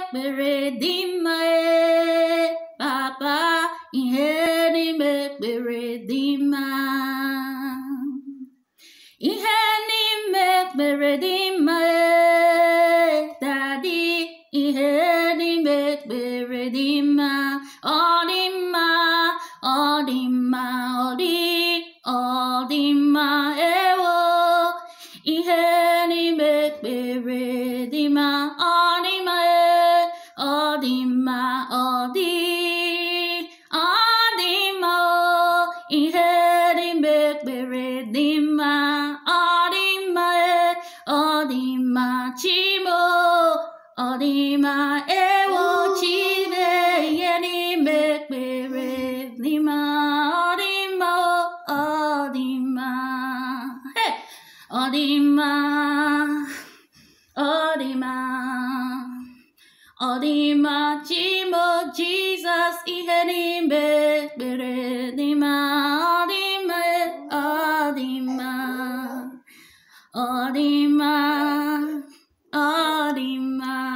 ekpere dị mma ee, papa ihe n'ime ekpere dị mma ihe n'ime ekpere dị mma ee, dadi ihe n'ime ekpere dị mma ọ dị mma ọ dị mma ọ dị ọ dị mma ewo ihe n'ime ekpere dị mma ọ dị mma ee, ọ dị mma ọ dị ọ dị mma o ihe n'ime ekpere dị mma ọ dị mma ee, ọ dị mma chimo ọ dị mma ewo chime ihe n'ime ekpere dị mma ọ dị mma o ọ dị mma Hey! ọ dị mma ọ dị mma ọ dị mma chimo jizọs ihe n'ime ekpere dị mma ọ dị mma ọ dị mma ọ dị mma ọ dị mma